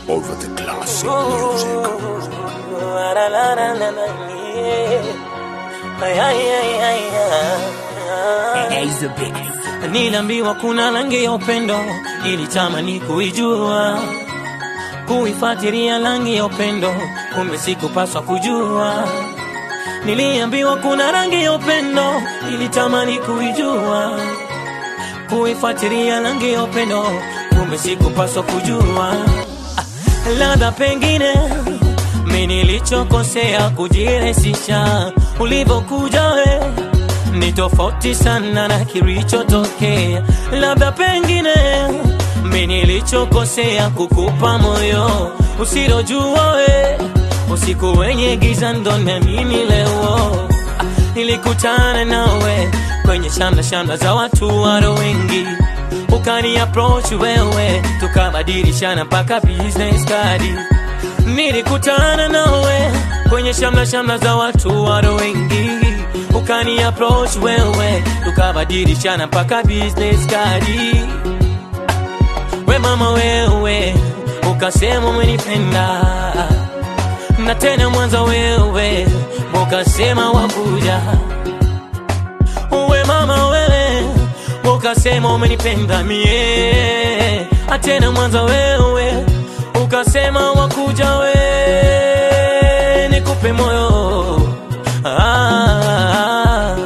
over the classic music. Niliambiwa kuna rangi ya upendo, ilitamani kuijua, kuifuatilia rangi ya upendo, kumbe sikupaswa kujua. Niliambiwa kuna rangi ya upendo, ilitamani kuijua, kuifuatilia rangi ya upendo, kumbe sikupaswa kujua. Ah, Labda pengine mi nilichokosea kujirahisisha, ulivyokuja we ni tofauti sana na kilichotokea. Labda pengine mi nilichokosea kukupa moyo usilojua we, usiku wenye giza ndo naamini leo. Ah, Nilikutana nawe kwenye shamra shamra za watu waro wengi, ukani approach wewe, tukabadilishana mpaka business card. Nilikutana nawe kwenye shamra shamra za watu waro wengi, ukani approach wewe, tukabadilishana mpaka business card. We mama wewe, ukasema umenipenda na tena mwanza wewe, ukasema wakuja. We mama wewe, ukasema umenipenda mie, atena mwanza wewe, ukasema wakuja we, nikupe moyo ah,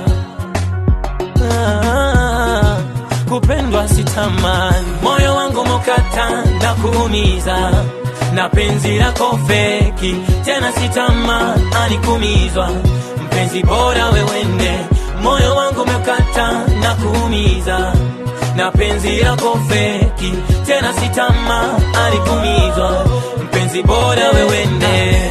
ah, kupendwa sitamani, moyo wangu mokata na kuumiza na penzi lako feki, tena sitamani kumizwa, mpenzi bora wewende, moyo wangu mekata na kuumiza na penzi lako feki, tena sitamani kumizwa, mpenzi bora wewende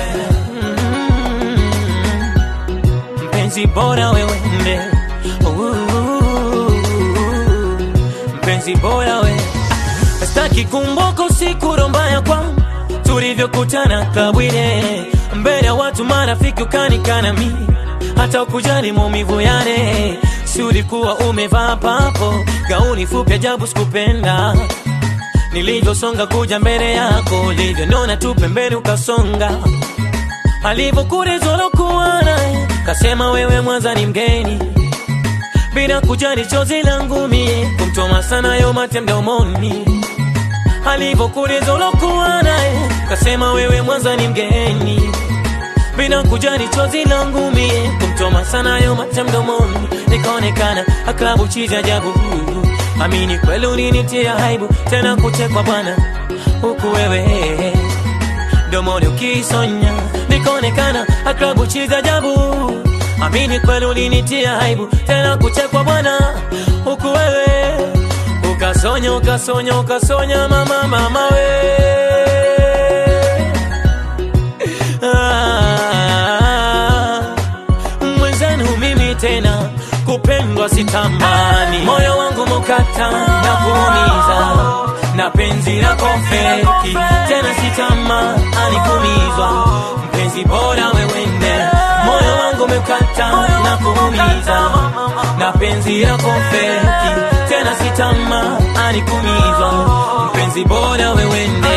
Mm, mpenzi bora wewende Ooh, mpenzi bora we Staki kumboko siku rombaya kwa tulivyokutana kabwile mbele ya watu marafiki ukanikana mi hata ukujali maumivu yale si ulikuwa umevaa papo gauni fupi ajabu sikupenda nilivyosonga kuja mbele yako ulivyonona tu pembeni ukasonga alivyokurezolokuwa naye kasema wewe mwanza ni mgeni bila kujali chozi langu mie kumtoma sana yo mate mdomoni alivyokuuliza ulokuwa naye kasema wewe mwanza ni mgeni bila kujali chozi langu mie kumtoma sana yo mate mdomoni nikaonekana aklabu chizi ajabu amini kweli ulinitia aibu tena kuchekwa bwana huku wewe domoni ukisonya nikaonekana aklabu chizi ajabu amini kweli ulinitia aibu tena kuchekwa bwana huku wewe ukasonya ukasonya ukasonya mama mama we ah, mwenzenu mimi tena kupendwa sitamani moyo wangu mukata na kuumiza na penzi lako feki tena sitamani kumizwa mpenzi bora wewende moyo wangu mekata na kuumiza na penzi lako feki tena sitamani kumizwa mpenzi bora wewende